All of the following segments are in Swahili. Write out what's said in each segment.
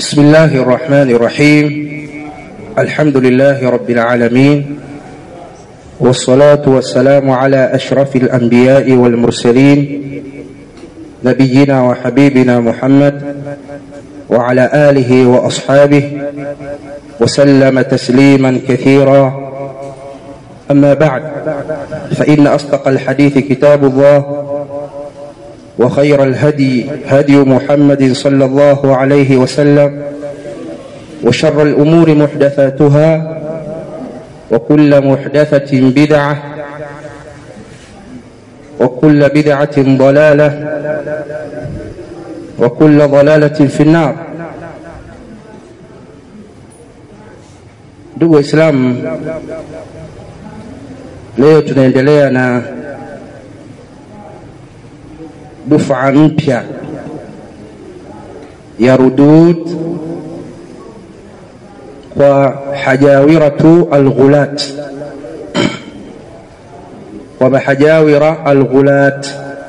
بسم الله الرحمن الرحيم الحمد لله رب العالمين والصلاة والسلام على أشرف الأنبياء والمرسلين نبينا وحبيبنا محمد وعلى آله وأصحابه وسلم تسليما كثيرا أما بعد فإن أصدق الحديث كتاب الله وخير الهدي هدي محمد صلى الله عليه وسلم وشر الأمور محدثاتها وكل محدثة بدعة وكل بدعة ضلالة وكل ضلالة في النار ndugu waislamu leo tunaendelea na dufa mpya ya rudud kwa hajawiratu alghulat kwa mahajawira alghulat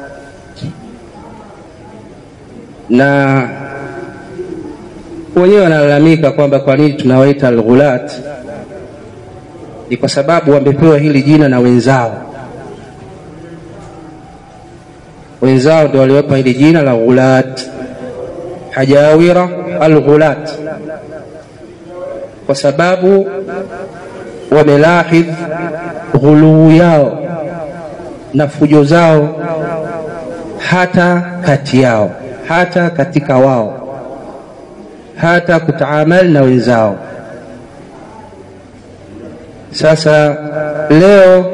na wenyewe wanalalamika kwamba kwa nini tunawaita alghulat ni kwa sababu wamepewa hili jina na wenzao wenzao ndio waliwapa hili jina la ghulat hajawira alghulat kwa sababu wamelahidh ghuluu yao na fujo zao hata kati yao hata katika wao hata kutaamal na wenzao sasa leo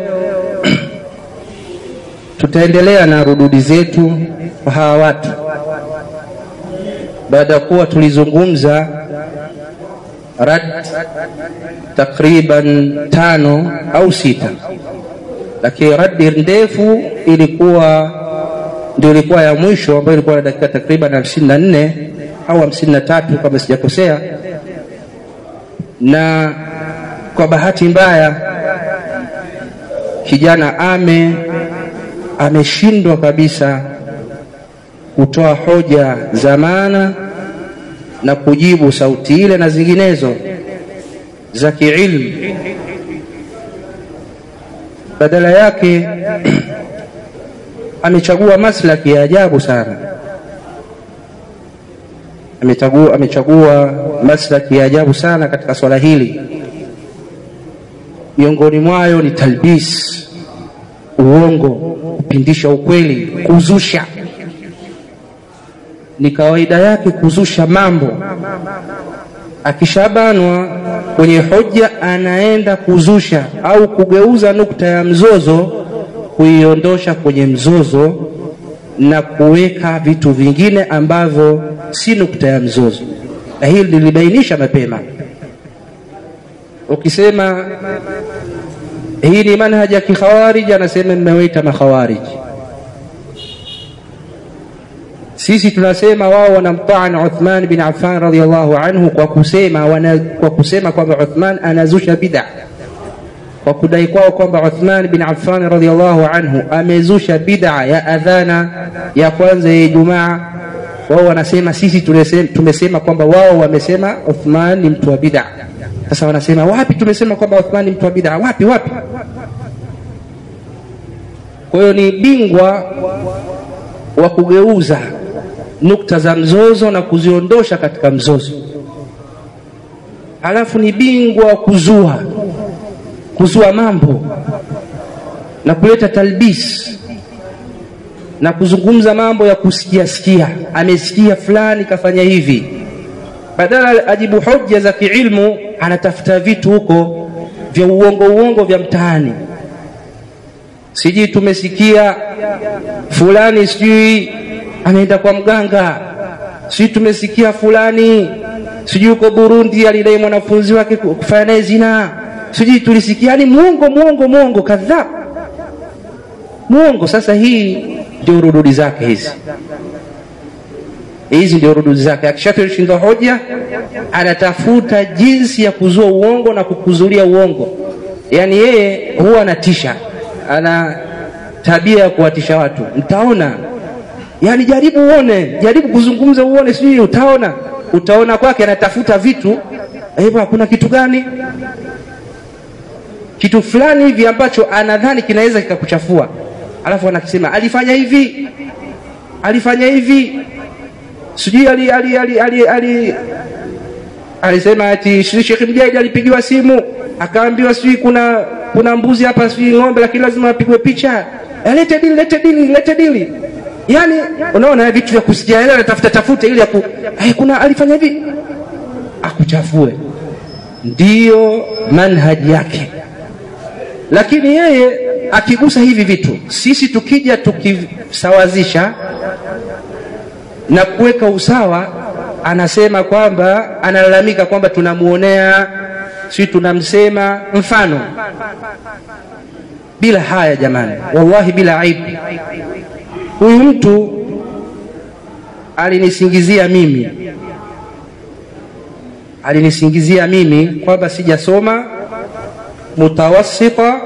tutaendelea na rududi zetu kwa hawa watu baada ya kuwa tulizungumza rad takriban tano au sita lakini radi ndefu ilikuwa ndio ilikuwa ya mwisho ambayo ilikuwa na dakika takriban hamsini na nne au hamsini na tatu kama sijakosea na kwa bahati mbaya kijana ame ameshindwa kabisa kutoa hoja za maana na kujibu sauti ile na zinginezo za kiilmu badala yake amechagua maslaki ya ajabu sana amechagua, amechagua maslaki ya ajabu sana katika swala hili miongoni mwayo ni talbis uongo kupindisha ukweli kuzusha ni kawaida yake kuzusha mambo akishabanwa kwenye hoja anaenda kuzusha au kugeuza nukta ya mzozo kuiondosha kwenye mzozo na kuweka vitu vingine ambavyo si nukta ya mzozo na hili lilibainisha mapema ukisema hii ni manhaji ya kikhawariji anasema mmewaita makhawariji sisi tunasema wao wanamtaan Uthman bin Affan radhiallahu anhu kwa kusema wana, kwa kusema kwamba Uthman anazusha bid'a kwa kudai kwao kwamba Uthman bin Affan radhiallahu anhu amezusha bid'a ya adhana ya kwanza ya Ijumaa. Wao wanasema sisi tulesema, tumesema kwamba wao wamesema Uthman ni mtu wa bid'a. Sasa wanasema wapi tumesema kwamba Uthman ni mtu wa bid'a? Wapi wapi? Kwa hiyo ni bingwa wa kugeuza nukta za mzozo na kuziondosha katika mzozo, alafu ni bingwa wa kuzua kuzua mambo na kuleta talbis na kuzungumza mambo ya kusikia sikia, amesikia fulani kafanya hivi, badala ajibu hoja za kiilmu, anatafuta vitu huko vya uongo uongo vya mtaani, sijui tumesikia fulani sijui ameenda kwa mganga, sijui tumesikia fulani sijui uko Burundi alidai mwanafunzi wake kufanya naye zinaa sijui tulisikia, yani muongo muongo muongo kadhaa muongo. Sasa hii ndio rududi zake hizi, hizi ndio rududi zake. Akishatushinda hoja, anatafuta jinsi ya kuzua uongo na kukuzulia uongo. Yani yeye huwa anatisha, ana tabia ya kuwatisha watu. Mtaona, yani jaribu uone, jaribu kuzungumza uone, sijui utaona utaona kwake anatafuta vitu hivyo kuna kitu gani kitu fulani hivi ambacho anadhani kinaweza kikakuchafua alafu anakisema alifanya hivi alifanya hivi sijui ali, ali, ali, ali, ali, alisema ati Sheikh Mjaid alipigiwa simu akaambiwa sijui kuna kuna mbuzi hapa sijui ng'ombe lakini lazima apigwe picha lete dili lete dili lete dili yani unaona vitu vya kusikia yeye anatafuta tafuta ili aku eh, kuna alifanya hivi akuchafue ndiyo manhaji yake lakini yeye akigusa hivi vitu sisi tukija tukisawazisha na kuweka usawa anasema kwamba analalamika kwamba tunamuonea si tunamsema mfano bila haya jamani wallahi bila aibu huyu mtu alinisingizia mimi alinisingizia mimi kwamba sijasoma mutawassita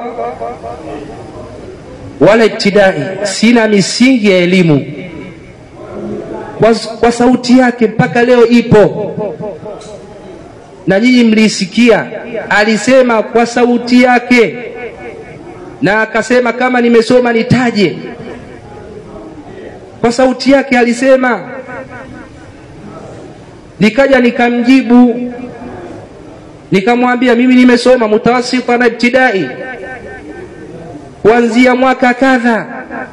wala ibtidai sina misingi ya elimu kwa, kwa sauti yake mpaka leo ipo na nyinyi mliisikia alisema kwa sauti yake na akasema kama nimesoma nitaje kwa sauti yake alisema nikaja nikamjibu nikamwambia mimi nimesoma mutawasita na ibtidai kuanzia mwaka kadha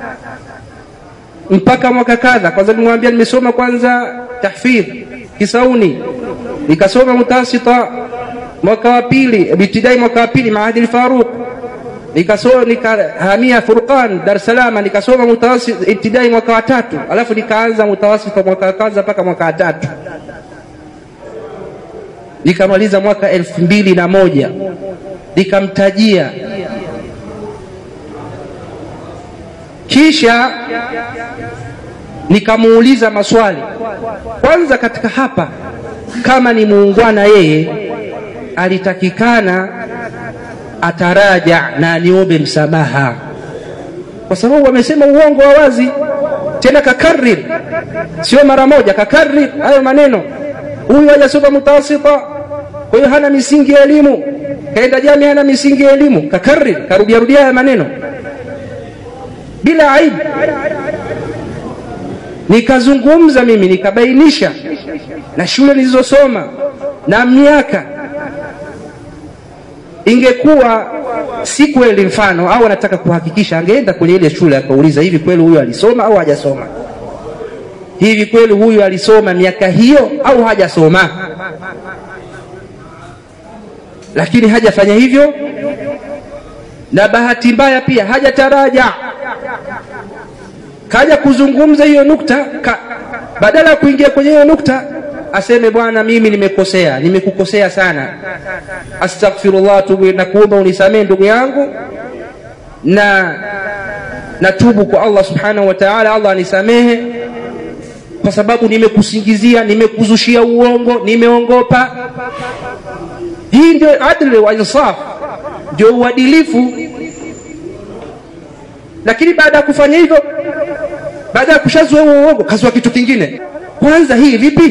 mpaka mwaka kadha kwanza nimwambia nimesoma kwanza tahfidh kisauni nikasoma mutawasita mwaka wa pili ibtidai mwaka wa pili maadil faruq nikasoma nikahamia Furqan Dar es Salaam nikasoma mutawasit ibtidai mwaka wa tatu alafu nikaanza mutawasita mwaka wa kwanza mpaka mwaka wa tatu nikamaliza mwaka elfu mbili na moja nikamtajia kisha nikamuuliza maswali kwanza katika hapa kama ni muungwana yeye alitakikana ataraja na aniombe msamaha kwa sababu wamesema uongo wa wazi tena kakarir sio mara moja kakarir hayo maneno huyu hajasoma mutawasita kwa hiyo hana misingi ya elimu kaenda jami hana misingi ya elimu kakarir karudiarudia haya maneno bila aibu nikazungumza mimi nikabainisha na shule nilizosoma na miaka ingekuwa si kweli mfano au anataka kuhakikisha angeenda kwenye ile shule akauliza hivi kweli huyu alisoma au hajasoma hivi kweli huyu alisoma miaka hiyo au hajasoma lakini hajafanya hivyo na bahati mbaya pia hajataraja kaja kuzungumza hiyo nukta ka, badala ya kuingia kwenye hiyo nukta aseme bwana mimi nimekosea nimekukosea sana astaghfirullah tubu na kuomba unisamee ndugu yangu na natubu kwa Allah subhanahu wa ta'ala Allah anisamehe kwa sababu nimekusingizia nimekuzushia uongo nimeongopa hii ndio adli wa insaf ndio uadilifu lakini baada ya kufanya hivyo baada ya kushazua huo uongo kazua kitu kingine kwanza hii vipi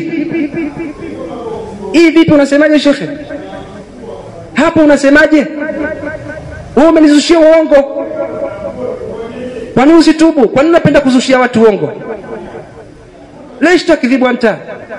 hii vipi unasemaje shekhe hapo unasemaje wewe umenizushia uongo kwa nini usitubu kwa nini unapenda kuzushia watu uongo ليش تكذب أنت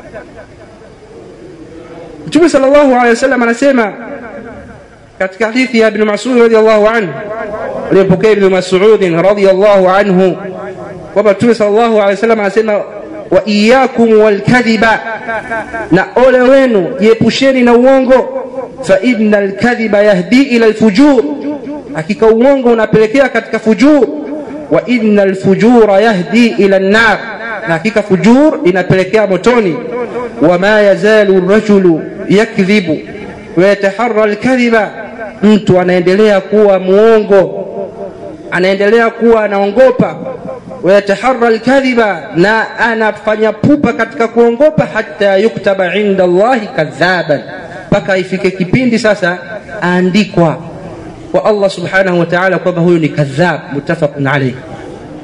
Mtume sallallahu alaihi wasallam anasema katika hadithi ya Ibn Mas'ud radhiyallahu anhu aliyopokea Ibn Mas'ud radhiyallahu anhu kwamba Mtume sallallahu alaihi wasallam anasema wa iyyakum walkadhiba, na ole wenu jiepusheni na uongo, fa innal kadhiba yahdi ila alfujur, hakika uongo unapelekea katika fujur, wa innal fujura yahdi ila an-nar, na hakika fujur inapelekea motoni. Wama yazalu rajulu yakdhibu wa yataharra alkadhiba, mtu anaendelea kuwa muongo, anaendelea kuwa anaongopa wayataharra alkadhiba, na anafanya pupa katika kuongopa, hata yuktaba inda Allahi kadhaban, mpaka ifike kipindi sasa aandikwa kwa Allah subhanahu wa ta'ala kwamba huyu ni kadhab. Muttafaqun alayh.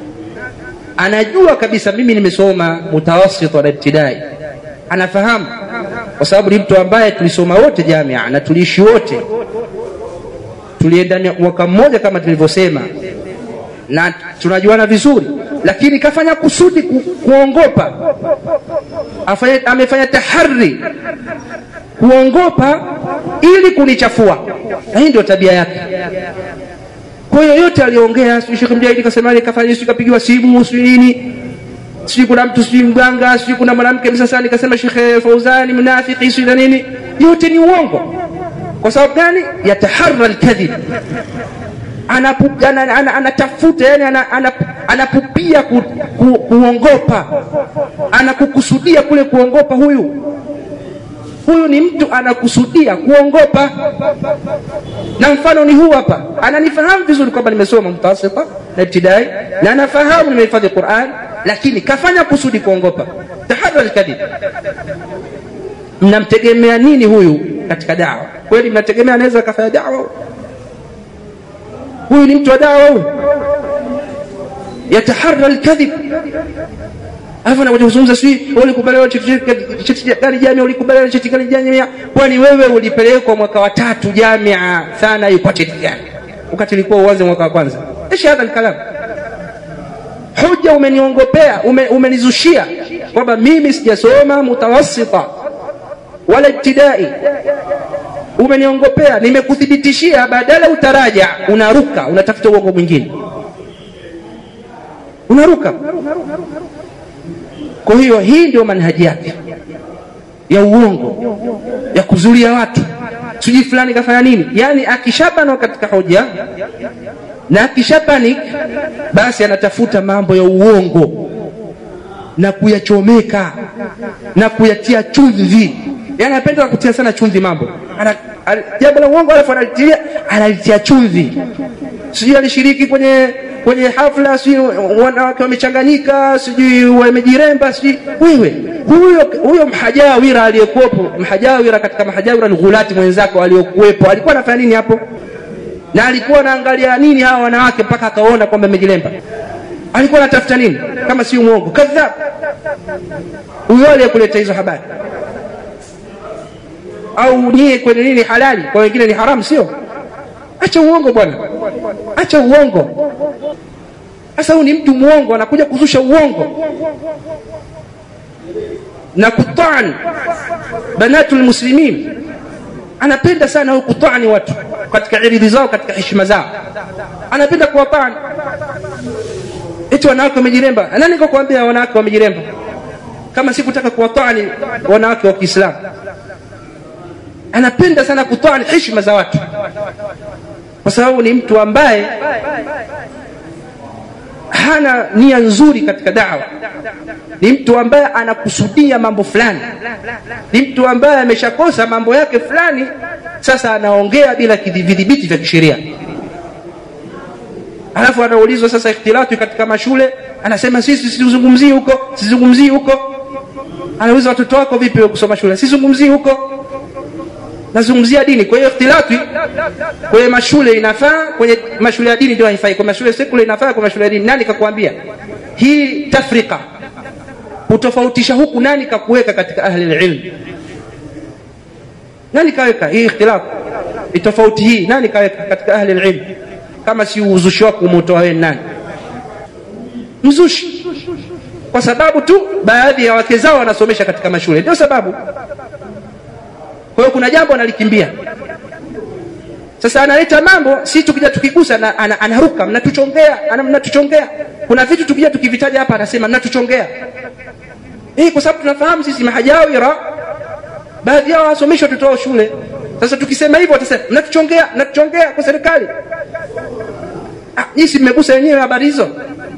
Anajua kabisa mimi nimesoma mutawasit na ibtidai, anafahamu kwa sababu ni mtu ambaye tulisoma wote jamia na tuliishi wote tulienda mwaka mmoja kama tulivyosema na tunajuana vizuri lakini kafanya kusudi ku, kuongopa Afanya, amefanya tahari kuongopa ili kunichafua na hii ndio tabia yake kwa hiyo yote aliongea sijui Sheikh Mjahidi kasema kafanya sijui kapigiwa simu sijui nini sijui kuna mtu sijui mganga sijui kuna mwanamke msasani kasema Sheikh Fauzani mnafiki sijui na nini yote ni uongo kwa sababu gani yataharra alkadhib anatafuta ana, ana, ana, yani ana, ana, anapupia ku, ku, kuongopa anakukusudia kule kuongopa huyu huyu ni mtu anakusudia kuongopa na mfano ni huu hapa ananifahamu vizuri kwamba nimesoma mtasita na ibtidai na anafahamu nimehifadhi Qur'an lakini kafanya kusudi kuongopa tahadhar alkadhib mnamtegemea nini huyu katika dawa kweli mnategemea anaweza akafanya dawa huyu ni mtu wa dawa huyu yataharra alkadhib alafu anakuja kuzungumza sijui ulikubaliwa cheti gani jamia ulikubaliwa cheti gani jamia kwani wewe ulipelekwa mwaka wa tatu jamia sana yuko cheti gani wakati ilikuwa uanze mwaka wa kwanza ishi hadha alkalam hoja umeniongopea ume, umenizushia kwamba mimi sijasoma mutawassita wala ibtidai umeniongopea nimekuthibitishia badala utaraja unaruka unatafuta uongo mwingine unaruka kwa hiyo hii ndio manhaji yake ya uongo ya kuzulia watu sijui fulani kafanya nini yaani akishabanwa katika hoja na akishapanik basi anatafuta mambo ya uongo na kuyachomeka na kuyatia chumvi yani anapenda kutia sana chumvi mambo jambo la uongo alafu analitia analitia chumvi sijui alishiriki kwenye kwenye hafla sijui wanawake wamechanganyika sijui wamejiremba sijui wewe huyo huyo mhajawira aliyekuwepo mhajawira katika mahajawira ni ghulati mwenzako aliyokuwepo alikuwa anafanya nini hapo na alikuwa anaangalia nini hawa wanawake mpaka akaona kwamba amejiremba alikuwa anatafuta nini kama si mwongo kadhab huyo aliyekuleta hizo habari au nyie kwenye nini halali kwa wengine ni haramu sio acha uongo bwana acha uongo sasa huyu ni mtu muongo anakuja kuzusha uongo na kutani banatul muslimin anapenda sana huyu kutani watu katika iridhi zao katika heshima zao anapenda kuwatani eti wanawake wamejiremba nani kakwambia wanawake wamejiremba kama sikutaka kuwatani wanawake wa Kiislamu anapenda sana kutani heshima za watu kwa sababu ni mtu ambaye hana nia nzuri katika dawa ni mtu ambaye anakusudia mambo fulani ni mtu ambaye ameshakosa mambo yake fulani sasa anaongea bila vidhibiti vya kisheria alafu anaulizwa sasa ikhtilati katika mashule anasema sisi sizungumzii huko sizungumzii huko anauliza watoto wako vipi kusoma shule sizungumzii huko nazungumzia dini kwa hiyo ikhtilati kwenye mashule inafaa kwenye mashule ya dini ndio haifai kwa mashule sekula inafaa kwa mashule ya dini nani kakwambia hii tafrika kutofautisha huku nani kakuweka katika ahli ilm nani kaweka hii ikhtilaf tofauti hii nani kaweka katika ahli ilm kama si uzushi wako umetoa wewe nani mzushi kwa sababu tu baadhi ya wake zao wanasomesha katika mashule ndio sababu kwa hiyo kuna jambo analikimbia sasa analeta mambo si tukija tukigusa na, ana, anaruka mnatuchongea ana, mnatuchongea kuna vitu tukija tukivitaja hapa anasema mnatuchongea eh kwa sababu tunafahamu sisi mahajawira baadhi yao wasomeshi watoto wao shule sasa tukisema hivyo watasema mnatuchongea mnatuchongea kwa serikali ah, nyinyi mmegusa wenyewe habari hizo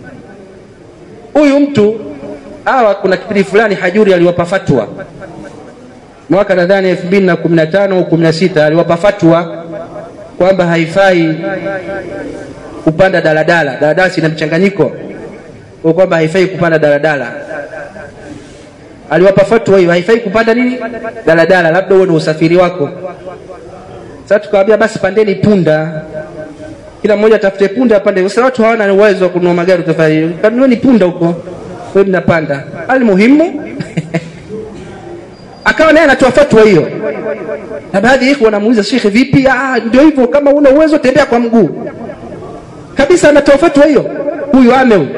huyu mtu hawa kuna kipindi fulani hajuri aliwapa fatwa mwaka nadhani elfu mbili na kumi na tano au kumi na sita aliwapa fatwa kwamba haifai kupanda daladala daladala sina mchanganyiko kwa kwamba haifai kupanda daladala aliwapa fatwa hiyo haifai kupanda nini daladala labda huo ni usafiri wako sasa tukawaambia basi pandeni punda kila mmoja atafute punda apande sasa watu hawana uwezo wa kununua magari utafanya kanunueni punda huko wewe mnapanda almuhimu akawa naye anatoa fatwa hiyo na baadhi ya ikhwa wanamuuliza shekhe vipi ah ndio hivyo kama una uwezo tembea kwa mguu kabisa anatoa fatwa hiyo huyu ame huyu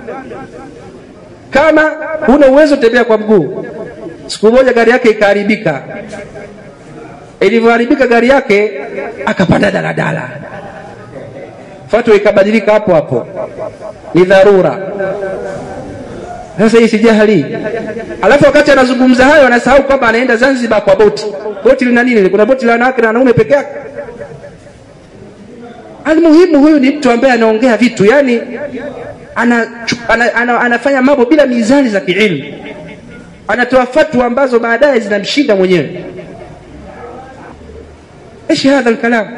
kama una uwezo tembea kwa mguu siku moja gari yake ikaharibika ilivyoharibika gari yake akapanda daladala fatwa ikabadilika hapo hapo ni dharura sasa hii si jahili alafu wakati anazungumza hayo anasahau kwamba anaenda zanzibar kwa boti boti lina nini kuna boti la wanawake na wanaume peke yake almuhimu huyu ni mtu ambaye anaongea vitu yani ana, ana, ana, anafanya mambo bila mizani za kiilmu anatoa fatwa ambazo baadaye zinamshinda mwenyewe ايش هذا الكلام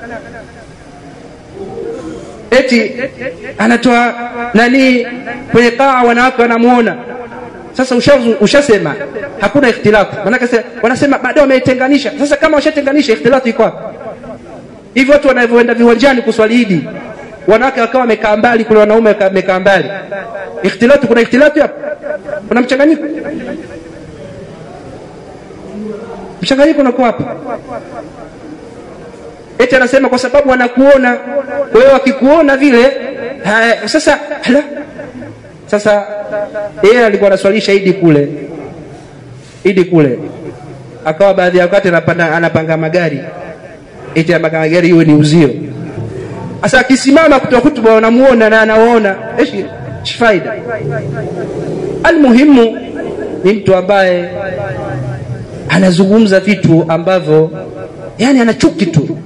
eti anatoa nani kwenye kaa wanawake wanamuona sasa ushasema hakuna ikhtilafu maanake wanasema baadaye wameitenganisha sasa kama washatenganisha ikhtilafu iko wapi hivi watu wanavyoenda viwanjani kuswali idi wanawake wakawa wamekaa mbali kule wanaume wamekaa mbali ikhtilafu kuna ikhtilafu hapo kuna mchanganyiko mchanganyiko unakuwa wapi eti anasema kwa sababu wanakuona kwa hiyo wakikuona vile haya, sasa hala. sasa yeye alikuwa anaswalisha idi kule idi kule akawa baadhi ya wakati anapanda, anapanga magari eti anapanga magari iwe ni uzio sasa akisimama kutoa hutuba wanamuona na anawaona eshi faida almuhimu ni mtu ambaye anazungumza vitu ambavyo yani ana chuki tu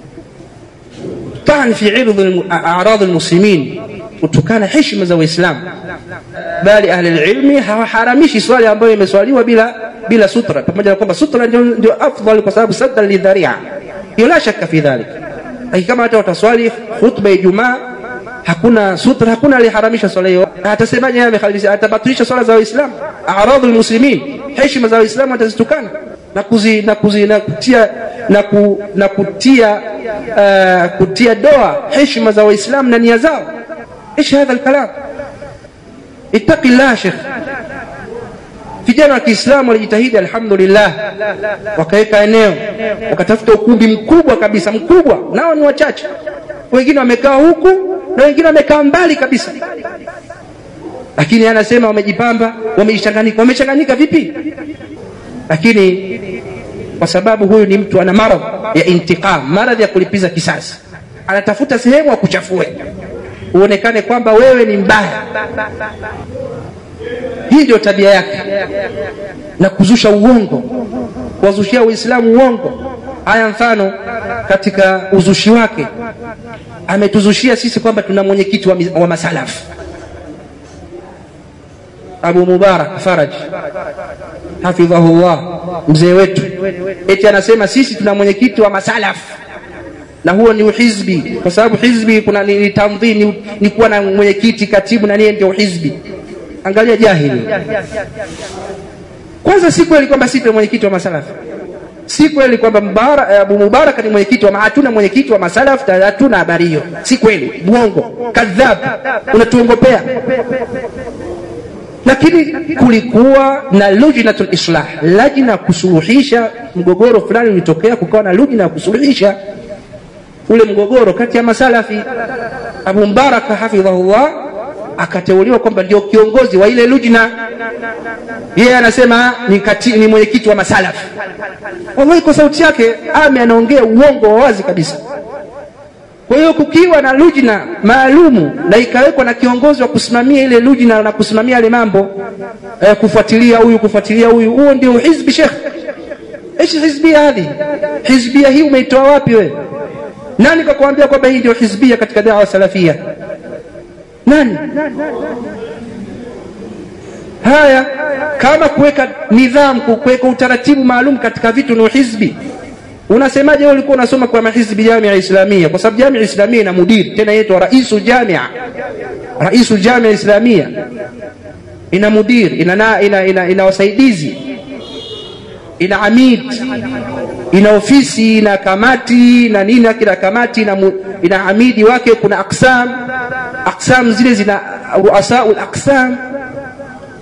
طعن في عرض أعراض المسلمين kutokana heshima za Waislamu, bali ahli ilmi hawaharamishi swali ambayo imeswaliwa bila bila sutra, pamoja na kwamba sutra ndio, ndio afdal kwa sababu sadda lidharia, hiyo la shaka fi dhalik. Lakini kama hata wataswali khutba ya Ijumaa hakuna sutra, hakuna aliharamisha swala hiyo, atasemaje yeye amekhalilisha? Atabatilisha swala za Waislamu, aradhu lmuslimin, heshima za Waislamu atazitukana na kuzi, na kuzi, na kutia na, ku, na kutia uh, kutia doa heshima za Waislamu na nia zao. ايش هذا الكلام؟ اتق الله شيخ vijana wa Kiislamu walijitahidi, alhamdulillah, wakaweka eneo, wakatafuta ukumbi mkubwa kabisa, mkubwa, nao ni wachache. Wengine wamekaa huku na wengine wamekaa mbali kabisa, lakini anasema wamejipamba, wamechanganyika. Wamechanganyika vipi? Lakini kwa sababu huyu ni mtu ana maradhi ya intiqam, maradhi ya kulipiza kisasi, anatafuta sehemu akuchafue uonekane kwamba wewe ni mbaya. Hii ndio tabia yake, na kuzusha uongo, kuwazushia Waislamu uongo. Haya, mfano katika uzushi wake ametuzushia sisi kwamba tuna mwenyekiti wa, wa masalafu Abu Mubarak Faraj hafidhahullah, mzee wetu, eti anasema sisi tuna mwenyekiti wa masalafu na huo ni uhizbi, kwa sababu hizbi kuna ni, ni tamdhi ni, ni kuwa na mwenyekiti, katibu na niye ndio hizbi. Angalia jahili. Kwanza si kweli kwamba sisi mwenyekiti wa masalafu, si kweli kwamba Mubarak, Abu Mubarak ni mwenyekiti wa, hatuna mwenyekiti wa masalafu, hatuna habari hiyo, si kweli, mwongo, kadhab, unatuongopea. Lakini kulikuwa na lujnatul islah, lajna kusuluhisha mgogoro fulani ulitokea, kukawa na lujna ya kusuluhisha ule mgogoro kati ya masalafi. Abu Mbaraka hafidhahullah akateuliwa kwamba ndio kiongozi wa ile lujna. Yeye anasema ni, ni mwenyekiti wa masalafi. Wallahi, kwa sauti yake ame anaongea uongo wa wazi kabisa. Kwa hiyo kukiwa na lujna maalumu na ikawekwa na kiongozi wa kusimamia ile lujna na kusimamia yale mambo eh, kufuatilia huyu kufuatilia huyu, huo ndio hizbi shekh. Ishi hizbia hadhi, hizbia hii umeitoa wapi wewe? Nani kakuambia kwamba hii ndio hizbia katika dawa salafia? Nani? Haya, kama kuweka nidhamu, kuweka utaratibu maalum katika vitu ni hizbi. Unasemaje wewe ulikuwa unasoma kwa mahizbi Jamia Islamia? Kwa sababu Jamia Islamia ina mudiri tena inaitwa raisul jamia, raisul jamia Islamia ina mudiri, ina, ina, ina, ina wasaidizi, ina amid ina ofisi ina kamati na nini, kila kamati ina, ina amidi wake. Kuna aksam, aksam zile zina ruasaul aksam.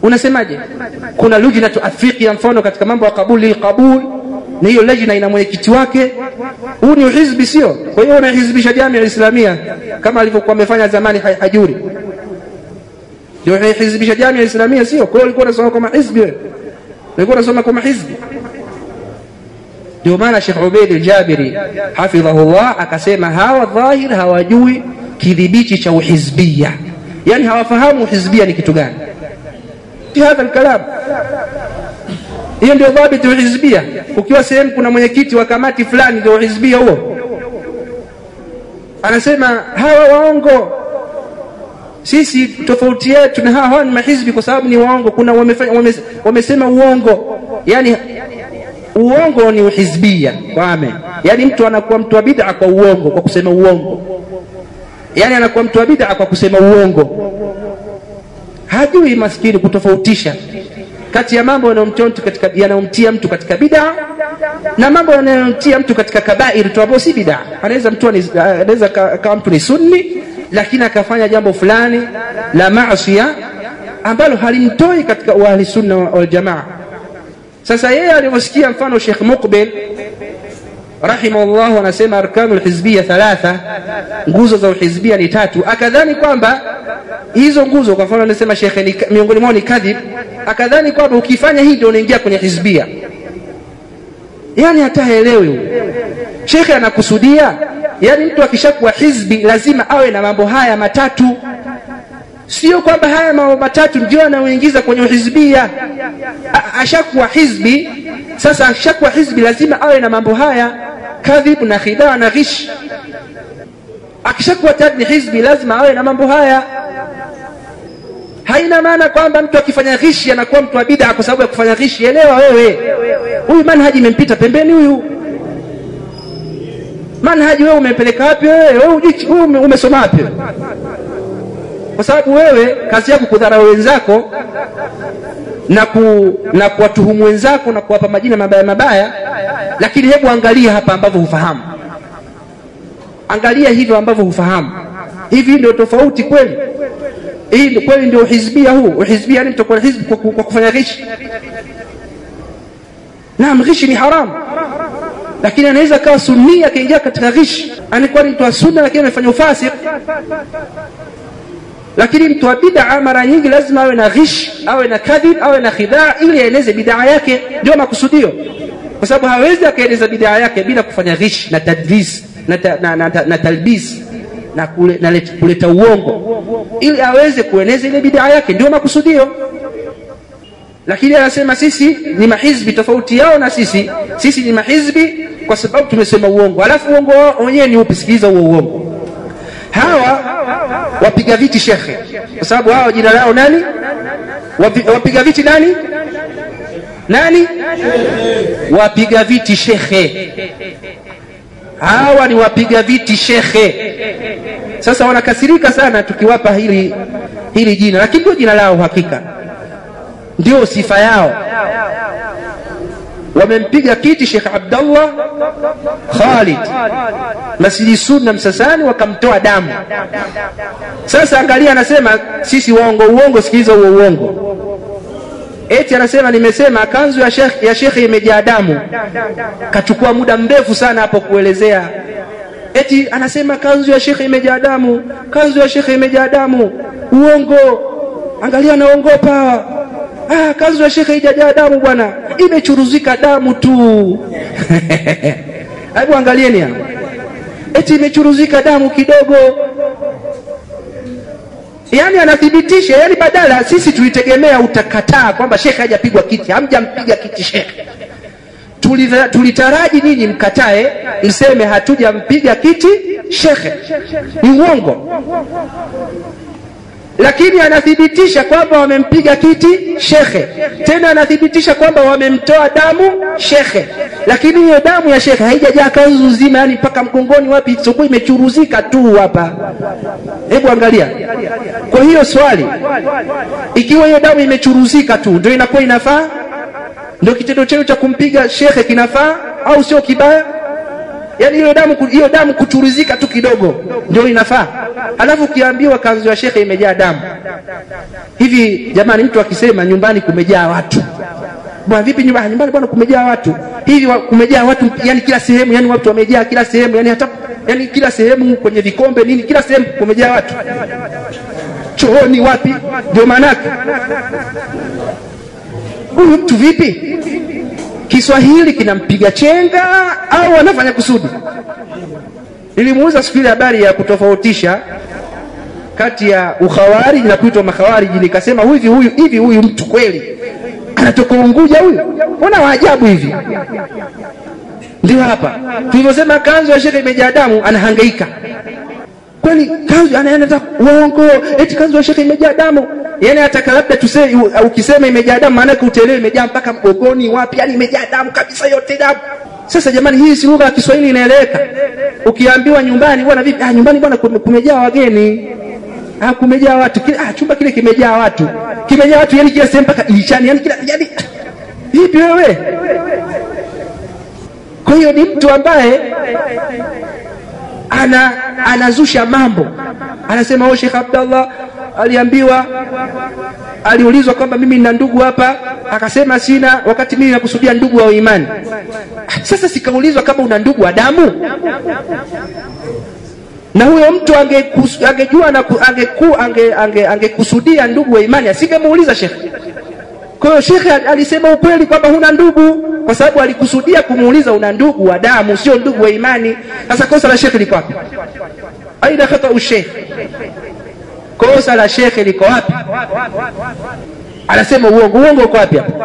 unasemaje kuna lujnatu afiqia mfano katika mambo ya kabuli lilqabul na hiyo lajna ina mwenyekiti wake huu ni uhizbi sio kwa hiyo unahizbisha jamia islamia kama alivyokuwa amefanya zamani ha- hajuri ndio unahizbisha jamia islamia sio kwa hiyo ulikuwa unasoma kama hizbi wewe ulikuwa unasoma kama hizbi ndio maana Sheikh Ubaid al-Jabiri hafidhahullah akasema hawa dhahir hawajui kidhibiti cha uhizbia yani hawafahamu uhizbia ni kitu gani fi hadha alkalam hiyo ndio dhabiti uhizbia ukiwa sehemu kuna mwenyekiti wa kamati fulani ndio uhizbia huo anasema hawa waongo sisi tofauti yetu na hawa hawa ni mahizbi kwa sababu ni waongo kuna wamefanya, wame, wamesema uongo yani uongo ni uhizbia wame yani mtu anakuwa mtu wa bid'a kwa uongo kwa kusema uongo yani anakuwa mtu wa bid'a kwa kusema uongo hajui maskini kutofautisha kati ya mambo yanayomtia mtu katika yanayomtia mtu katika bid'a na mambo yanayomtia mtu katika kabair tu ambayo si bid'a anaweza mtu ani- anaweza ka- kama mtu ni sunni lakini akafanya jambo fulani la maasiya ambalo halimtoi katika ahli sunna wal jamaa sasa yeye alivyosikia mfano Sheikh Muqbil rahimahullah anasema arkanu lhizbia thalatha nguzo za uhizbia ni tatu akadhani kwamba hizo nguzo kwa mfano anasema shekhe ni, miongoni mwao ni kadhib akadhani kwamba ukifanya hii ndio unaingia kwenye hizbia yani hata haelewi huyu shekhe anakusudia yani mtu akishakuwa hizbi lazima awe na mambo haya matatu sio kwamba haya mambo matatu ndio anayoingiza kwenye uhizbia A- ashakuwa hizbi sasa ashakuwa hizbi lazima awe na mambo haya kadhib na khidaa na ghish akishakuwa tayari ni hizbi lazima awe na mambo haya haina maana kwamba mtu akifanya ghishi anakuwa mtu wa bid'a kwa sababu ya kufanya ghishi elewa wewe huyu manhaji imempita pembeni huyu manhaji wewe umepeleka wapi wewe wewe hujui- wewe ume- umesoma wapi wewe? kwa sababu wewe kazi yako kudharau wenzako na ku, na kuwatuhumu wenzako na kuwapa majina mabaya mabaya lakini hebu angalia hapa ambavyo hufahamu angalia hivyo ambavyo hufahamu hivi ndio tofauti kweli hii ndio- kweli ndio uhizbia huu uhizbia yani mtakuwa hizbi kwa, ku- kwa kufanya ghishi naam ghishi ni haramu lakini anaweza kawa sunni akaingia katika ghishi anakuwa ni mtu wa sunna lakini amefanya ufasik lakini mtu wa bid'a mara nyingi lazima awe na ghish awe na kadhib awe na khidhaa ili aeneze bid'a yake ndio makusudio kwa sababu hawezi akaeneza bid'a yake bila kufanya ghish na tadlis na, ta, na, na, na, na talbis na, kule, na let, kuleta uongo ili aweze kueneza ile bid'a yake ndio makusudio lakini anasema sisi ni mahizbi tofauti yao na sisi sisi ni mahizbi kwa sababu tumesema uongo alafu uongo wao wenyewe ni upi sikiliza huo uongo hawa wapiga viti shekhe kwa sababu hawa jina lao nani Wapi, wapiga viti nani nani wapiga viti shekhe hawa ni wapiga viti shekhe sasa wanakasirika sana tukiwapa hili hili jina lakini ndio jina lao hakika ndio sifa yao wamempiga kiti Sheikh Abdallah Khalid Masjidi Sunna Msasani, wakamtoa damu. Sasa angalia, anasema sisi waongo uongo, sikiliza huo uongo. Eti anasema nimesema kanzu ya shekhi ya shekhi imejaa damu. Kachukua muda mrefu sana hapo kuelezea. Eti anasema kanzu ya shekhi imejaa damu, kanzu ya shekhi imejaa damu. Uongo. Angalia, naongopa ah, kanzu ya shekhe haijajaa damu bwana, imechuruzika damu tu. Hebu angalieni hapa, eti imechuruzika damu kidogo. Yani anathibitisha, yani badala sisi tulitegemea utakataa kwamba shekhe hajapigwa kiti, hamjampiga kiti shekhe. Tulitha- Tulitaraji nyinyi mkatae, mseme hatujampiga kiti shekhe. Ni uongo lakini anathibitisha kwamba wamempiga kiti shekhe, tena anathibitisha kwamba wamemtoa damu shekhe, lakini hiyo damu ya shekhe haijajaa kanzu nzima, yani mpaka mgongoni, wapi isipokuwa imechuruzika tu hapa. Hebu angalia. Kwa hiyo swali, ikiwa hiyo damu imechuruzika tu, ndio inakuwa inafaa? Ndio kitendo chenu cha kumpiga shekhe kinafaa au sio kibaya? yani hiyo damu hiyo damu kuchuruzika tu kidogo ndio inafaa alafu ukiambiwa kanzu ya shekhe imejaa damu hivi jamani mtu akisema nyumbani kumejaa watu bwana vipi nyumbani nyumbani bwana kumejaa watu hivi wa, kumejaa watu yani kila sehemu yani watu wamejaa kila sehemu yani hata yani kila sehemu kwenye vikombe nini kila sehemu kumejaa watu chooni wapi ndio maanake huyu mtu vipi kiswahili kinampiga chenga au anafanya kusudi nilimuuza siku ile habari ya kutofautisha kati ya ukhawariji na kuitwa makhawariji nikasema hivi huyu hivi huyu mtu kweli anatoka unguja huyu mbona waajabu hivi ndio hapa tulivyosema kanzu ya shekhe imejaa damu anahangaika kweli kanzu anaenda uongo eti kanzu ya shekhe imejaa damu yani hata labda tuse ukisema imejaa damu maanake utaelewa imejaa mpaka mgogoni wapi yani imejaa damu kabisa yote damu sasa jamani hii si lugha ya kiswahili inaeleweka ukiambiwa nyumbani bwana vipi ah, nyumbani bwana kumejaa wageni ah, kumejaa watu kile, ah, chumba kile kimejaa watu kimejaa watu yani kila sehemu mpaka dirishani yani kila yani vipi wewe kwa hiyo ni mtu ambaye ana anazusha mambo anasema o Sheikh Abdallah aliambiwa aliulizwa kwamba mimi nina ndugu hapa akasema sina wakati mimi nakusudia ndugu wa imani sasa sikaulizwa kama una ndugu wa damu na huyo mtu angejua na angekusudia ange, ange, ange ndugu wa imani asingemuuliza shekhe kwa hiyo shekhe alisema ukweli kwamba huna ndugu kwa sababu alikusudia kumuuliza una ndugu wa damu sio ndugu wa imani sasa kosa la shekhe liko wapi aina khata shekhe kosa la shekhe liko wapi anasema uongo uongo uko wapi hapa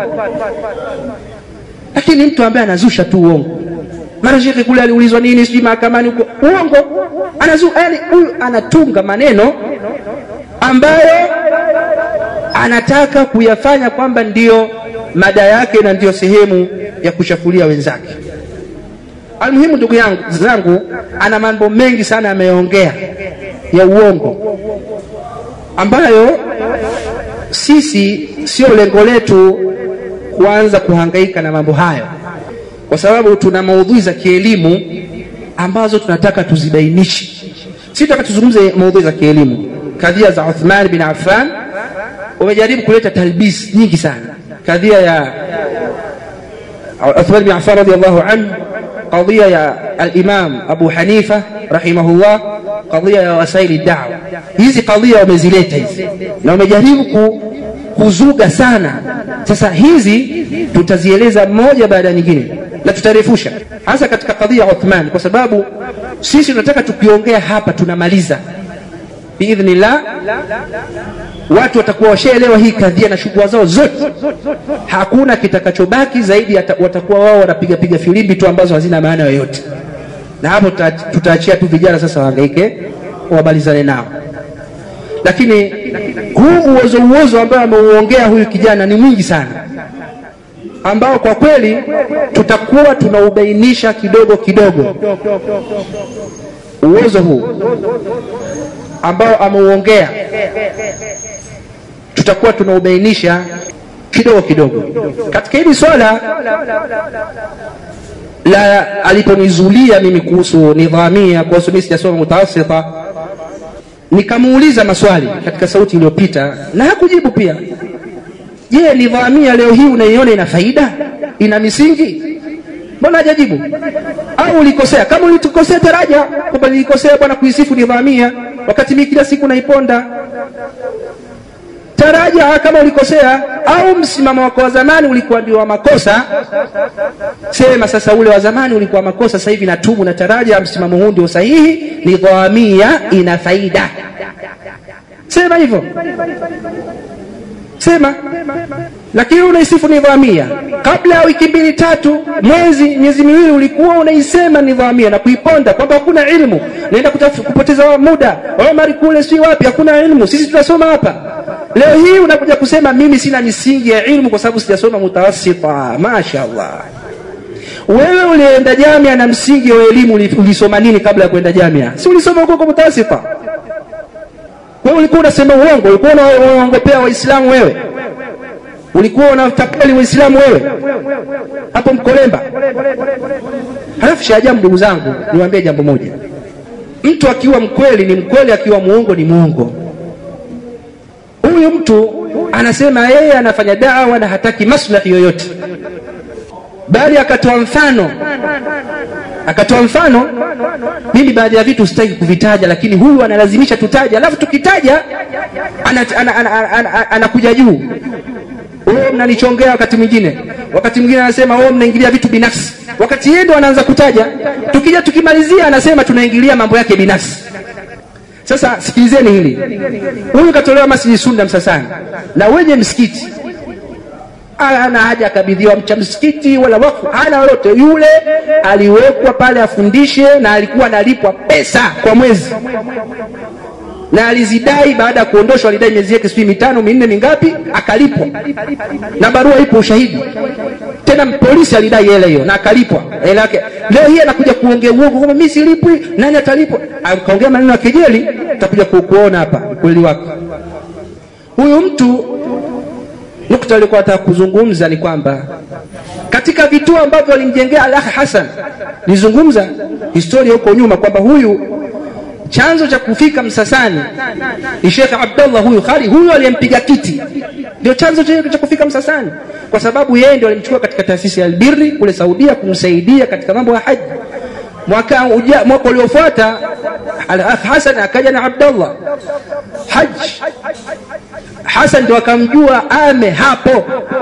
lakini mtu ambaye anazusha tu uongo mara shekhe kule aliulizwa nini sijui mahakamani huko uongo anazu yani huyu anatunga maneno ambayo anataka kuyafanya kwamba ndiyo mada yake na ndiyo sehemu ya kushafulia wenzake almuhimu ndugu yangu zangu ana mambo mengi sana ameongea ya uongo ambayo sisi sio lengo letu kuanza kuhangaika na mambo hayo kwa sababu tuna maudhui za kielimu ambazo tunataka tuzibainishe si tunataka tuzungumze maudhui za kielimu kadhia za Uthman bin Affan wamejaribu kuleta talbis nyingi sana kadhia ya Uthman bin Affan radiyallahu anhu قضية يا الإمام أبو حنيفة رحمه الله قضية يا وسائل الدعوة hizi kadhia wamezileta hizi na wamejaribu kuzuga sana sasa hizi tutazieleza moja baada ya nyingine na tutarefusha hasa katika kadhia ya Uthman kwa sababu sisi tunataka tukiongea hapa tunamaliza biidhnillah watu watakuwa washaelewa hii kadhia na shughuli zao zote hakuna kitakachobaki zaidi watakuwa wao wanapiga piga filimbi tu ambazo hazina maana yoyote na hapo tutaachia tu vijana sasa wahangaike wamalizane nao lakini huu uozo uozo ambao ameuongea huyu kijana ni mwingi sana ambao kwa kweli tutakuwa tunaubainisha kidogo kidogo uozo huu ambao ameuongea tutakuwa tunaubainisha kidogo kidogo katika hili swala la aliponizulia mimi kuhusu nidhamia kuhusu mimi sijasoma mutawasita nikamuuliza maswali katika sauti iliyopita na hakujibu pia je nidhamia leo hii unaiona ina faida ina misingi mbona hajajibu au ulikosea kama ulitukosea taraja kwamba nilikosea bwana kuisifu nidhamia wakati mimi kila siku naiponda taraja kama ulikosea au msimamo wako wa zamani ulikuwa ndio wa makosa sema sasa ule wa zamani ulikuwa makosa sasa hivi natubu na taraja msimamo huu ndio sahihi nidhamia ina faida sema hivyo sema lakini unaisifu nidhamia kabla ya wiki mbili tatu mwezi miezi miwili ulikuwa unaisema nidhamia na kuiponda kwamba hakuna ilmu naenda kupoteza muda omari kule si wapi hakuna ilmu sisi tunasoma hapa leo hii unakuja kusema mimi sina misingi ya ilmu kwa sababu sijasoma mutawasita mashaallah wewe ulienda jamia na msingi wa elimu ulisoma nini kabla ya kwenda jamia si ulisoma huko kwa mutawasita wewe ulikuwa unasema uongo ulikuwa unaongopea waislamu wewe ulikuwa unatapeli waislamu wewe hapo Mkolemba. Halafu shaajabu, ndugu zangu, niwaambie jambo moja, mtu akiwa mkweli ni mkweli, akiwa muongo ni muongo. Huyu mtu anasema yeye anafanya dawa na hataki maslahi yoyote, bali akatoa mfano akatoa mfano. Mimi baadhi ya vitu sitaki kuvitaja, lakini huyu analazimisha tutaje, alafu tukitaja anakuja ana, ana, ana, ana, ana juu wewe mnanichongea wakati mwingine, wakati mwingine anasema wewe mnaingilia vitu binafsi, wakati yeye ndo anaanza kutaja. Tukija tukimalizia, anasema tunaingilia mambo yake binafsi. Sasa sikilizeni hili, huyu katolewa Masjidi Sunna Msasani na wenye msikiti ana haja akabidhiwa mcha msikiti wala wakfu, hana lolote. Yule aliwekwa pale afundishe, na alikuwa analipwa pesa kwa mwezi, na alizidai. Baada ya kuondoshwa, alidai miezi yake sijui mitano minne mingapi, akalipwa na barua ipo, ushahidi. Tena polisi alidai hela hiyo na akalipwa hela yake. Leo hii anakuja kuongea uongo kwamba mimi silipwi, nani atalipwa? Akaongea maneno ya kejeli, utakuja kuona hapa ukweli wake. Huyu mtu nukta alikuwa nataka kuzungumza ni kwamba katika vituo ambavyo alimjengea Al-Akh Hassan, nizungumza historia huko nyuma kwamba huyu chanzo cha kufika Msasani ni Sheikh Abdullah huyu Khali, huyu aliyempiga kiti ndio chanzo cha kufika Msasani, kwa sababu yeye ndio alimchukua katika taasisi ya Albirri kule Saudia kumsaidia katika mambo ya haji. Mwaka uja, mwaka uliofuata Al-Akh Hassan akaja na Abdullah haji Hasan ndio akamjua ame hapo,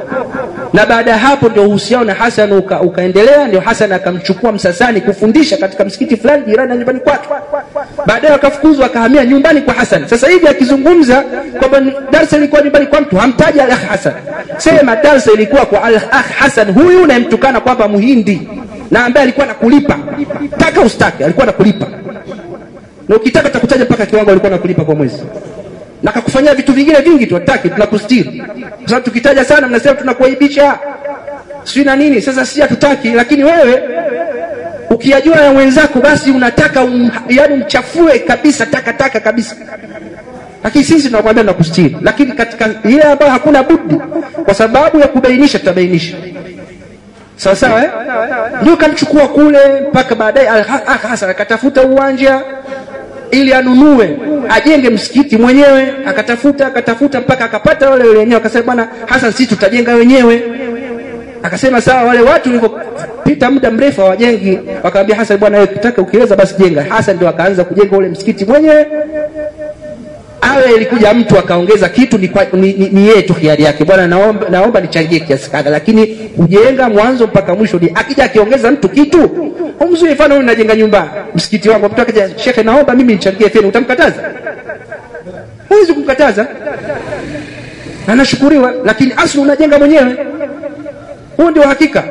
na baada ya hapo ndio uhusiano na Hasan uka, ukaendelea. Ndio Hasan akamchukua Msasani kufundisha katika msikiti fulani jirani na nyumbani kwake. Baadaye akafukuzwa akahamia nyumbani kwa Hasan. Sasa hivi akizungumza kwamba darsa ilikuwa nyumbani kwa mtu, hamtaji al-akh Hasan, sema darsa ilikuwa kwa al-akh Hasan huyu unayemtukana kwamba Muhindi na ambaye alikuwa nakulipa taka ustake, alikuwa nakulipa na ukitaka takutaja mpaka kiwango alikuwa nakulipa kwa mwezi na kakufanyia vitu vingine vingi tu, hataki tunakustiri, kwa sababu tukitaja sana mnasema tunakuaibisha sijui na nini. Sasa si hatutaki, lakini wewe ukiyajua ya mwenzako basi unataka um, yani umchafue kabisa takataka kabisa, lakini sisi tunakwambia tunakustiri, lakini katika ile ambayo hakuna budi, kwa sababu ya kubainisha, tutabainisha sawa sawa, eh? Ndio kamchukua kule mpaka baadaye Hasan akatafuta uwanja ili anunue ajenge msikiti mwenyewe, akatafuta akatafuta mpaka akapata wale wenyewe, akasema bwana Hasan, sisi tutajenga wenyewe. Akasema sawa. Wale watu walivyopita muda mrefu hawajengi, wakamwambia Hasan, bwana wewe ukitaka ukiweza basi jenga. Hasan ndio akaanza kujenga ule msikiti mwenyewe. Awe ilikuja mtu akaongeza kitu, ni, ni, ni, ni yeye tu hiari yake, bwana naomba, naomba nichangie kiasi kadha, lakini kujenga mwanzo mpaka mwisho ni akija akiongeza mtu kitu umzuri. Mfano huyu najenga nyumba msikiti wangu, mtu akaja, shekhe, naomba mimi nichangie feni, utamkataza? Huwezi kumkataza, anashukuriwa, lakini asli unajenga mwenyewe. Huo ndio hakika.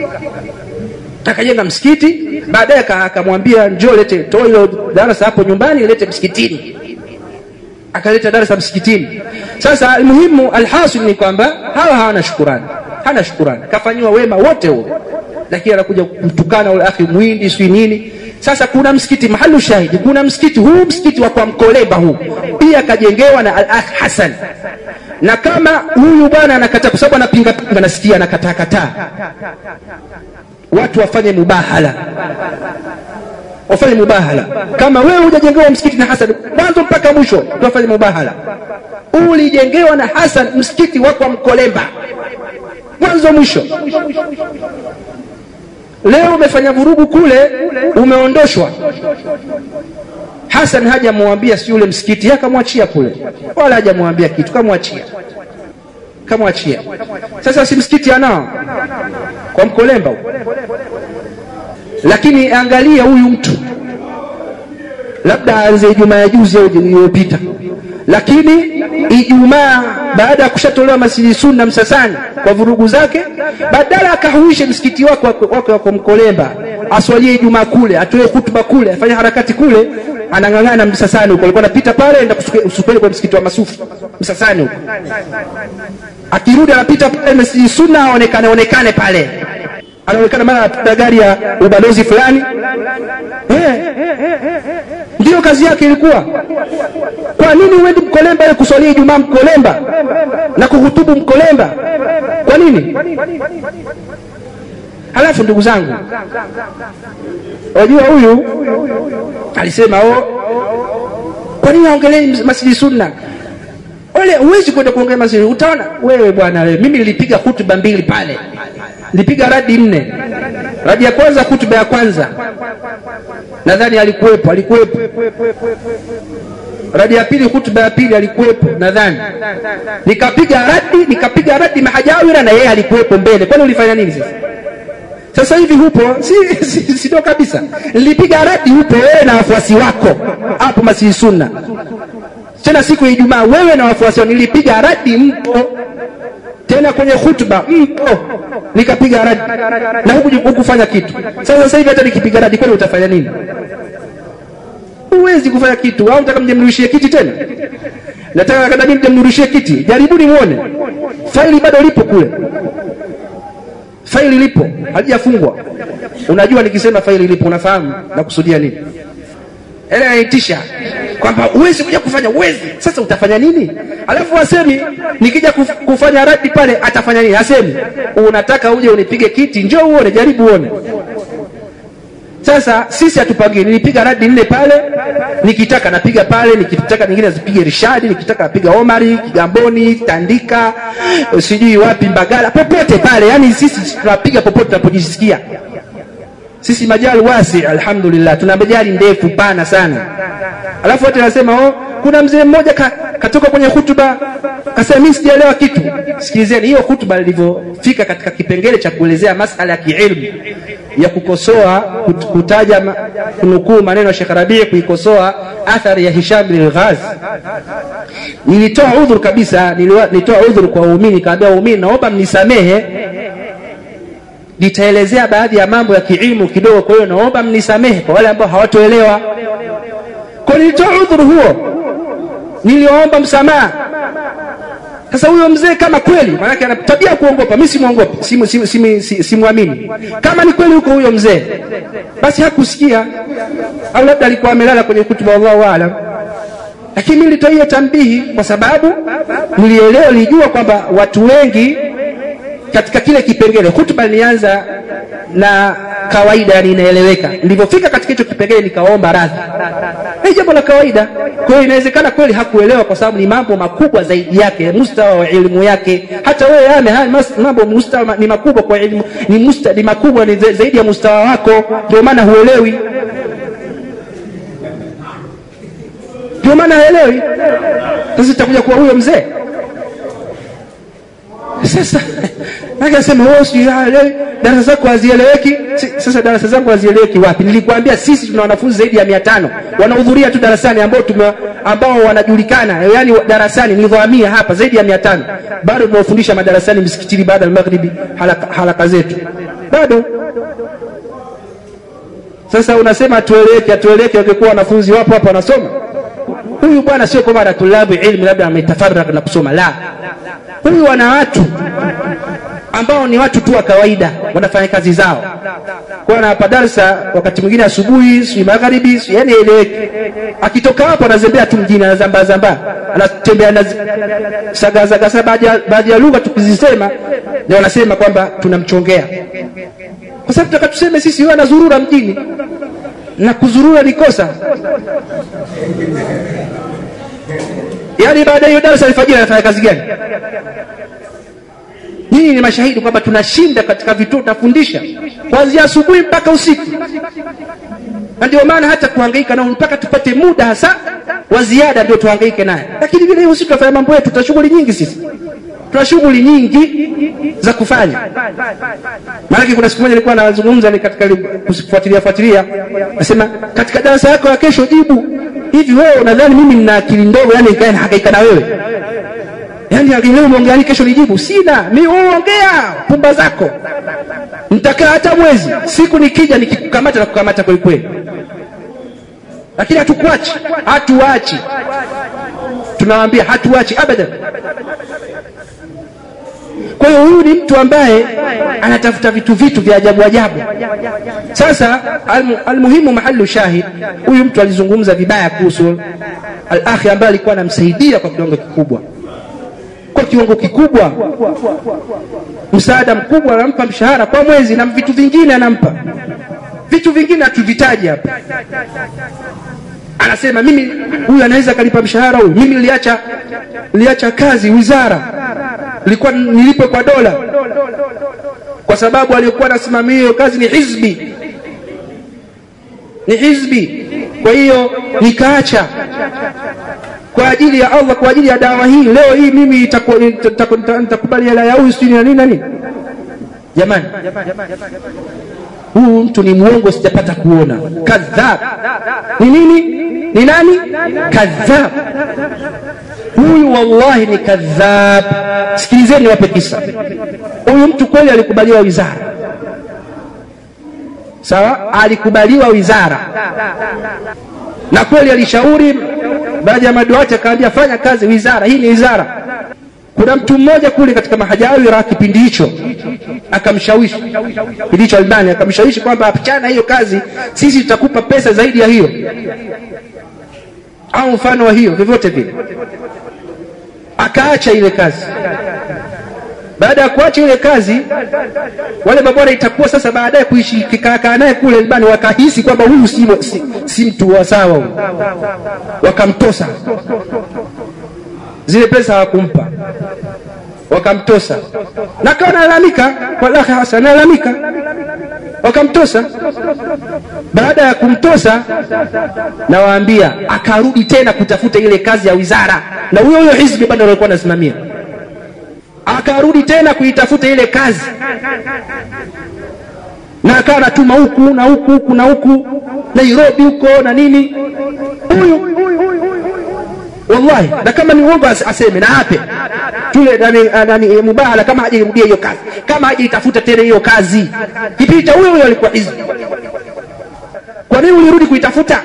Akajenga msikiti, baadaye akamwambia njoo lete, toa hilo darasa hapo nyumbani, lete msikitini akaleta darasa msikitini. Sasa almuhimu, alhasil ni kwamba hawa hawana shukurani, hana shukurani, kafanyiwa wema wote huo, lakini anakuja kumtukana ule akhi mwindi sijui nini. Sasa kuna msikiti mahalu shahidi, kuna msikiti huu, msikiti wa kwa Mkolemba huu pia kajengewa na al-akh Hasan, na kama huyu bwana anakataa, kwa sababu anapinga pinga, nasikia anakataa kataa, watu wafanye mubahala wafanye mubahala. Kama wewe hujajengewa msikiti na Hasan mwanzo mpaka mwisho, tuwafanye mubahala. Ulijengewa na Hasan msikiti wako wa Mkolemba mwanzo mwisho. Leo umefanya vurugu kule, umeondoshwa. Hasan hajamwambia si ule msikiti, akamwachia kule, wala hajamwambia kitu, kamwachia kamwachia. Sasa si msikiti anao kwa Mkolemba huko lakini angalia huyu mtu labda aanze Ijumaa ya juzi au iliyopita, lakini Ijumaa baada ya kushatolewa Masjidi Sunna Msasani kwa vurugu zake, badala akahuishe msikiti wake wake wako Mkolemba, aswalie Ijumaa kule, atoe hutuba kule, afanye harakati kule, anang'ang'ana Msasani huko. Alikuwa anapita pale, enda kusukeli kwa msikiti wa Masufi Msasani huko, akirudi anapita pale Masjidi Sunna, aonekane onekane pale anaonekana mara anapita gari ya ubalozi fulani eh, ndiyo kazi yake ilikuwa. Kwa nini uendi Mkolemba ile kuswalia Ijumaa Mkolemba na kuhutubu Mkolemba? Kwa nini? halafu ndugu zangu wajua huyu alisema oh, kwa nini aongelei masjidi sunna wale huwezi kwenda kuongea masjidi utaona wewe bwana wewe mimi nilipiga hutuba mbili pale nilipiga radi nne radi ya kwanza hutuba ya kwanza nadhani alikuwepo alikuwepo radi ya pili hutuba ya pili alikuwepo nadhani nikapiga radi nikapiga radi mahajawira na yeye alikuwepo mbele kwani ulifanya nini sasa sasa hivi hupo si, si, si ndo kabisa nilipiga radi hupo wewe na wafuasi wako hapo masii sunna tena siku ya ijumaa wewe na wafuasi wako nilipiga radi mpo tena kwenye hutuba mpo nikapiga radi na huku hukufanya kitu sasa sasa hivi hata nikipiga radi kwani utafanya nini huwezi kufanya kitu au nataka mjemrudishie kiti tena nataka kada mimi mjemrudishie kiti jaribuni muone faili bado lipo kule faili lipo halijafungwa unajua nikisema faili lipo unafahamu nakusudia nini ele anaitisha kwamba huwezi kuja kufanya uwezi sasa utafanya nini alafu asemi nikija kuf, kufanya radi pale atafanya nini asemi unataka uje unipige kiti njoo uone jaribu uone sasa sisi hatupagi nilipiga radi nne pale nikitaka napiga pale nikitaka nyingine zipige rishadi nikitaka napiga omari kigamboni tandika sijui wapi mbagala popote pale yani sisi tunapiga popote tunapojisikia sisi majali wasi alhamdulillah tuna majali ndefu pana sana alafu wote nasema oh, kuna mzee mmoja ka, katoka kwenye hutuba kasema mimi sijaelewa kitu sikilizeni hiyo hutuba ilivyofika katika kipengele cha kuelezea masala ya kiilmu ya kukosoa kut, kutaja kunukuu maneno ya Sheikh Rabii kuikosoa athari ya Hisham bin Ghazi nilitoa udhur kabisa nilitoa udhur kwa waumini kaambia waumini naomba mnisamehe nitaelezea baadhi ya mambo ya kiilmu kidogo kwa hiyo naomba mnisamehe kwa wale ambao hawatoelewa kwa nilitoa udhuru huo niliomba msamaha sasa huyo mzee kama kweli maanake ana tabia ya kuongopa mi simwongopi simwamini simu, simu, simu kama ni kweli huko huyo mzee basi hakusikia au labda alikuwa amelala kwenye kutuba wallahu alam lakini mi nilitoa hiyo tambihi kwa sababu nilielewa nilijua kwamba watu wengi katika kile kipengele hutuba nilianza na kawaida yani inaeleweka nilivyofika katika hicho kipengele nikaomba radhi ni jambo la kawaida kwa hiyo inawezekana kweli hakuelewa kwa sababu ni mambo makubwa zaidi yake mustawa wa elimu yake hata wewe ame haya mambo mustawa ni makubwa kwa elimu ni, musta, ni makubwa ni zaidi ya mustawa wako ndio maana huelewi ndio maana haelewi sasa itakuja kuwa huyo mzee sasa akasema wewe sijui darasa zako hazieleweki sasa darasa zangu hazieleweki wapi nilikwambia sisi tuna wanafunzi zaidi ya mia tano wanahudhuria tu darasani ambao tume, ambao wanajulikana yani darasani nilivyohamia hapa zaidi ya mia tano bado tunawafundisha madarasani msikitini baada ya maghribi halaka, halaka zetu bado sasa unasema hatueleweki hatueleweki wakikuwa wanafunzi wapo hapa wanasoma huyu bwana sio kwamba anatulabu ilmu labda ametafaraka na kusoma la huyu wana watu ambao ni watu tu wa kawaida wanafanya kazi zao kwa anawapa darsa wakati mwingine asubuhi sijui magharibi yani eleweki akitoka hapo anazembea tu mjini anazambaa zambaa anatembea anasagazagasa baadhi ya lugha tukizisema ndio wanasema kwamba tunamchongea kwa sababu tutaka tuseme sisi huyo anazurura mjini na kuzurura ni kosa yaani baada ya hiyo darasa alfajiri anafanya kazi gani nyinyi ni mashahidi kwamba tunashinda katika vituo tunafundisha kuanzia asubuhi mpaka usiku na ndio maana hata kuhangaika nao mpaka tupate muda hasa wa ziada ndio tuhangaike naye lakini vile hivyo sisi tunafanya mambo yetu tuna shughuli nyingi sisi tuna shughuli nyingi za kufanya maanake kuna siku moja nilikuwa nazungumza ni katika kufuatilia fuatilia nasema katika darasa yako ya kesho jibu hivi wewe unadhani mimi nina akili ndogo yani nikae nahangaika na wewe yani leo umeongea nini kesho nijibu sina mi ongea pumba zako nitakaa hata mwezi siku nikija nikikukamata na kukamata kweli kweli lakini hatukuachi hatuachi tunawaambia hatuachi abadan kwa hiyo huyu ni mtu ambaye anatafuta vitu vitu vya ajabu ajabu sasa almuhimu mahalu shahid huyu mtu alizungumza vibaya kuhusu alakhi ambaye alikuwa anamsaidia kwa kiwango kikubwa kwa kiwango kikubwa msaada mkubwa anampa mshahara kwa mwezi na vitu vingine anampa vitu vingine hatuvitaji hapa anasema mimi huyu anaweza akalipa mshahara huyu mimi niliacha niliacha kazi wizara nilikuwa nilipe kwa dola kwa sababu aliyekuwa anasimamia hiyo kazi ni hizbi ni hizbi kwa hiyo nikaacha kwa ajili ya Allah kwa ajili ya dawa hii leo hii mimi nitakubali hela ya huyu sijui na nini na nini jamani huyu mtu ni mwongo sijapata kuona kadhab ni nini ni nani kadhab huyu wallahi ni kadhab sikilizeni wape kisa huyu mtu kweli alikubaliwa wizara sawa alikubaliwa wizara na kweli alishauri baadhi ya maduati akaambia fanya kazi wizara hii ni wizara kuna mtu mmoja kule katika mahajawira kipindi hicho akamshawishi kipindi hicho albani akamshawishi kwamba achana hiyo kazi sisi tutakupa pesa zaidi ya hiyo au mfano wa hiyo vyovyote vile akaacha ile kazi baada ya kuacha ile kazi wale mabwana itakuwa sasa baadaye kuishi kikaakaa naye kule albani wakahisi kwamba huyu si, si, si mtu wa sawa huyu wakamtosa zile pesa hawakumpa wakamtosa na kawa nalalamika kwa lakhi hasan nalalamika wakamtosa baada ya kumtosa nawaambia akarudi tena kutafuta ile kazi ya wizara na huyo huyo hizbi bado alikuwa anasimamia akarudi tena kuitafuta ile kazi na akawa anatuma huku na huku huku na huku nairobi huko na nini huyu wallahi na kama ni uongo aseme na ape tule nani, nani mubahala kama hajairudia hiyo kazi kama hajaitafuta tena hiyo kazi kipindi cha huyo huyo alikuwa hizbi kwa nini ulirudi kuitafuta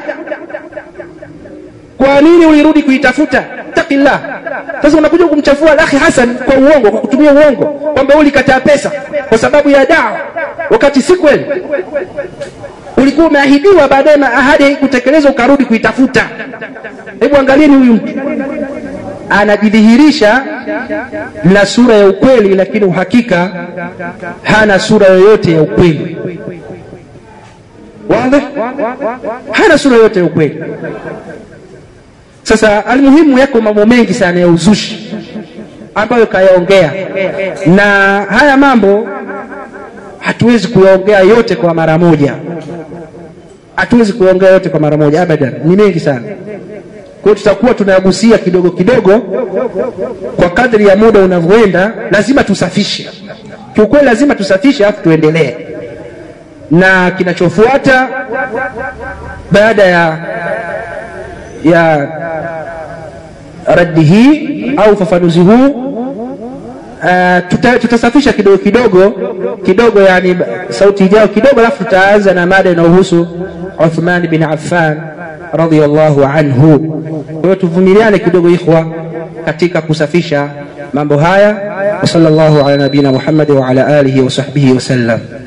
kwa nini ulirudi kuitafuta takillah sasa unakuja kumchafua akhi hasan kwa uongo kwa kutumia uongo kwamba ulikataa pesa kwa sababu ya dawa wakati si kweli ulikuwa umeahidiwa baadaye ahadi haikutekelezwa ukarudi kuitafuta hebu angalieni huyu mtu anajidhihirisha na sura ya ukweli lakini uhakika hana sura yoyote ya ukweli wazi hana sura yoyote ya ukweli sasa almuhimu yako mambo mengi sana ya uzushi ambayo kayaongea na haya mambo hatuwezi kuyaongea yote kwa mara moja hatuwezi kuyaongea yote kwa mara moja abadan ni mengi sana kwa tutakuwa tunayagusia kidogo kidogo kwa kadri ya muda unavyoenda lazima tusafishe kiukweli lazima tusafishe alafu tuendelee na kinachofuata baada ya ya raddi hii au ufafanuzi huu uh, tuta, tutasafisha kidogo kidogo kidogo yani sauti ijayo kidogo alafu tutaanza na mada inayohusu Uthman bin Affan radhiyallahu anhu kwa hiyo tuvumiliane kidogo ikhwa katika kusafisha mambo haya wa sallallahu ala nabina Muhammad wa ala alihi wa sahbihi wasallam